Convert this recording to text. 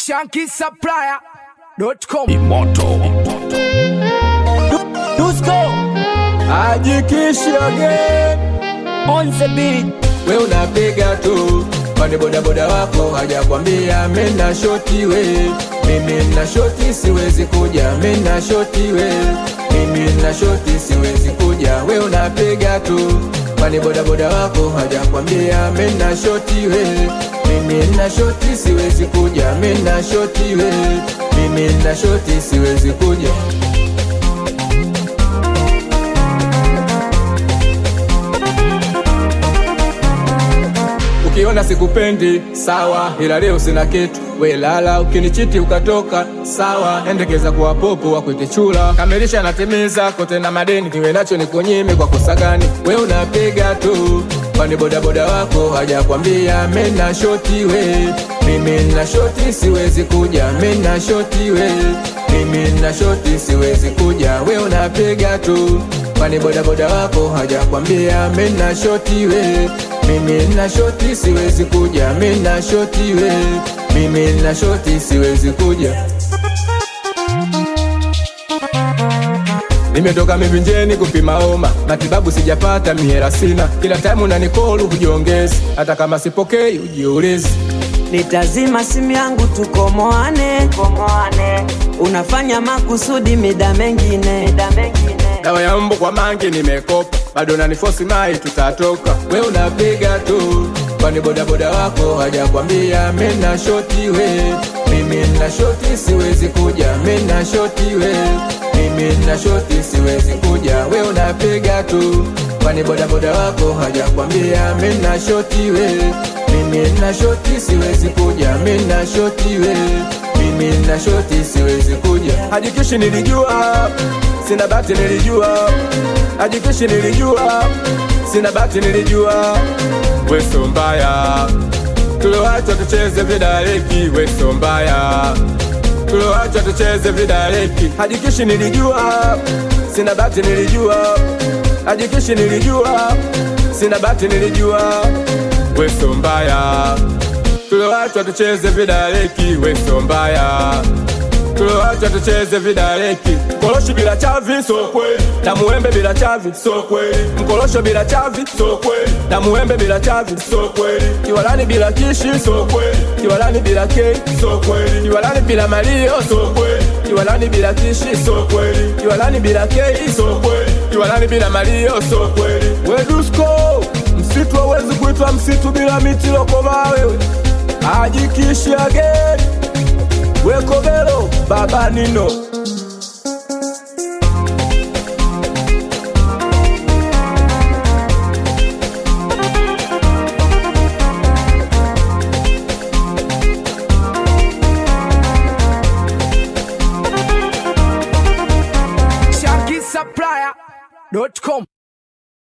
shankisupplier.com Dusko Ajikishi again on the beat. we unapiga tu kwani bodaboda wako hajakwambia mena shoti we mimi na shoti siwezi kuja mena shoti we mimi na shoti siwezi kuja we unapiga tu kwani bodaboda wako hajakwambia mena shoti we mimi na shoti siwezi kuja mena shoti we mimi na shoti siwezi kuja ukiona sikupendi sawa, ila leo sina kitu we lala. Ukinichiti ukatoka sawa, endekeza kuwa popo wakwite chula, kamilisha natimiza kote na madeni, kiwe nacho nikunyime kwa kosa gani? We unapiga tu kwani bodaboda wako hajakwambia mena shoti we mimi na shoti siwezi kuja mena shoti we mimi na shoti siwezi kuja we unapiga tu kwani bodaboda wako hajakwambia mena shoti we mimi na shoti siwezi kuja mena shoti we mimi na shoti siwezi kuja Nimetoka mivinjeni kupima homa, matibabu sijapata, mihera sina. Kila time unanikolu hujiongezi, hata kama sipokei ujiulizi. Nitazima simu yangu tukomoane, komoane. Unafanya makusudi mida mengine, mida mengine. Dawa ya mbu kwa mangi nimekopa, bado nanifosi mai, tutatoka. We unapiga tu, kwani bodaboda wako hajakwambia mena shoti we mimi na shoti siwezi kuja, mena shoti we mimi na shoti siwezi kuja. We unapiga tu, kwani bodaboda wako hajakwambia mena shoti we mimi na shoti siwezi kuja, mena shoti we mimi na shoti siwezi kuja. Hajikishi nilijua sina bati nilijua, hajikishi nilijua, sina bati nilijua, weso mbaya tuliwacha tucheze vidaleki, weso mbaya tuliwacha tucheze vidaleki, hajikishi nilijua, sina bati nilijua, hajikishi nilijua, sina bati nilijua, weso mbaya tuliwacha tucheze vidaleki, weso mbaya tuliwacha tucheze vidaleki. Mkoloshi bila chavi so kweli, na muembe bila chavi so kweli. Mkolosho bila chavi so kweli, na muembe bila chavi so kweli. Kiwalani bila kishi so kweli, kiwalani bila kei so kweli. Kiwalani bila malio so kweli, kiwalani bila kishi so kweli. Kiwalani bila kei so kweli, kiwalani bila malio so kweli. Wedusko, msitu hawezi kuitwa msitu bila miti lokoma wewe. Ajikishi again wekobelo baba nino shankisupplier.com